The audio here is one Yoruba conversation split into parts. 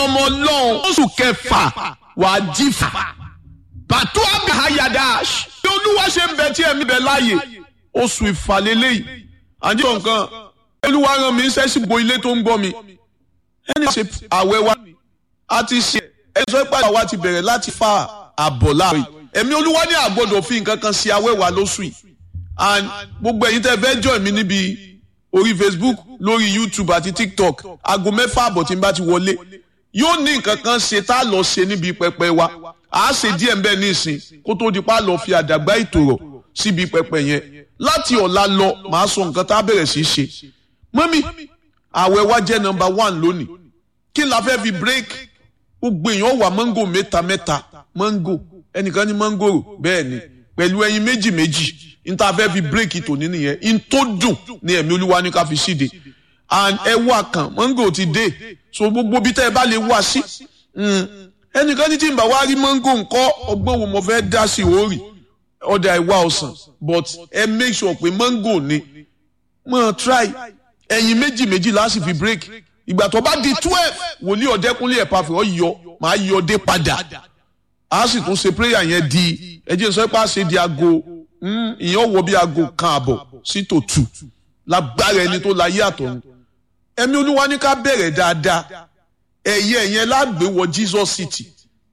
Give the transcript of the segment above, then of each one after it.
ọmọ ọlọ́run oṣù kẹfà wàá jífà bàtú abihayadash bí olúwa ṣe ń bẹ tí ẹ̀mí bẹ láàyè oṣù ìfàlélẹ́yìí àjọ nǹkan olúwa rán mi iṣẹ́ sí bo ilé tó ń gbọ́ mi ẹni ṣe àwẹ̀ wa a ti ṣe ẹ̀sọ́ ìpàdé wa ti bẹ̀rẹ̀ láti fa àbọ̀ láàrin ẹ̀mí olúwa ní àgbọ̀dọ̀ fi nǹkan kan sí àwẹ̀ wa lóṣù yìí and gbogbo ẹ̀yin tẹ́ fẹ́ join mi níbi orí Facebook lórí YouTube àti TikTok aago mẹ́fà àbọ̀ tí n bá ti wọlé yóò ní nǹkan kan ṣe tá a lọ ṣe níbi pẹpẹ wa a ṣe díẹ̀ mbẹ́ nísìn kó tó di pa lọ fi àdàgbà ìtòrọ̀ síbi pẹpẹ yẹn láti ọ̀la lọ màá sọ nǹkan tá a bẹ̀rẹ̀ sí í ṣe mọ́mí àwẹ̀ wa jẹ́ nọmba one lónìí kí la fẹ́ fi break gbogbo èèyàn wà mango mẹ́ta mẹ́ta mango ẹnìkan ní mangoro bẹ́ẹ̀ ni pẹ̀lú ẹyin méjì méjì n ta fẹ́ fi break tòní nìyẹn n tó dùn ní ẹ̀mí olúwa ní ká fi síde and ẹ wá kan mango ti dé so gbogbo bí tẹ́ ẹ bá lè wá sí ẹnìkan ní tí n bá wá rí mango ńkọ́ ọgbọ́n wo mo fẹ́ dá sí òórì ọ̀dà ìwà ọ̀sán but ẹ make sure pé mango ni mo try ẹyin méjì méjì láti fi break ìgbà tó bá di twelve wòlíì ọ̀dẹ́kúnlé ẹ̀ pàfẹ́ ọ yọ màá yọ dé padà a sì tún ṣe prayer yẹn di ẹjẹ sọ pé a ṣe di aago ìyẹn wọ bí aago kan àbọ̀ sí tòtù lágbára ẹni tó la yé àtọ̀run ẹ̀mí olúwa ní ká bẹ̀rẹ̀ dáadáa ẹ̀yẹ yẹn lágbè wọ Jesus City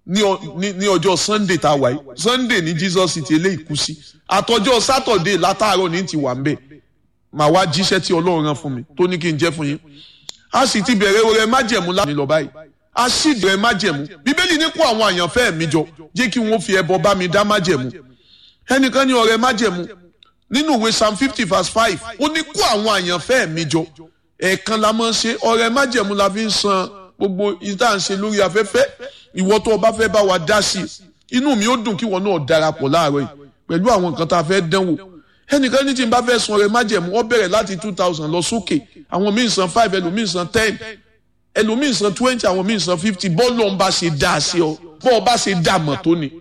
ní ọjọ́ Sunday tá a wáyé Sunday ní Jesus City eléyìí kú sí àtọjọ́ Saturday látàárọ̀ ní ti wà ń bẹ̀ màá wá jíṣẹ́ tí Ọlọ́run rán fún mi tó ní kí n jẹ́ fún yín a sì ti bẹ̀rẹ̀ oore májẹ̀mú láti lọ báyìí a sì bẹ̀rẹ̀ májẹ̀mú bíbélì ní kó àwọn àyànfẹ́ mi jọ jẹ́ kí wọ́n fi ẹbọ bá mi dá májẹ̀mú ẹnìkan ní ọrẹ májẹ̀mú nínú ìwé psalm fifty verse five ó ní kó àwọn àyànfẹ́ mi jọ ẹ̀ẹ̀kan la máa ń ṣe ọrẹ májẹ̀mú la fi ń san gbogbo ìta ń ṣe lórí afẹ́fẹ́ ìwọ tó o bá fẹ́ bá wa dá sí i inú mi ó dùn kí wọn náà darapọ̀ láàárọ̀ yìí pẹ̀lú àwọn nǹkan tá a fẹ́ dánwò ẹnìkan ní tí n bá fẹ́ san ọrẹ májẹ̀mú ó bẹ̀rẹ̀ láti two thousand lọ sókè àwọn míì san five ẹlòmíì san ten ẹlòmíì san twenty àwọn míì san fifty bọ́ọ̀lù ọ̀n bá ṣe dá sí ọ bọ́ọ̀ bá ṣe dá mọ̀ tó ni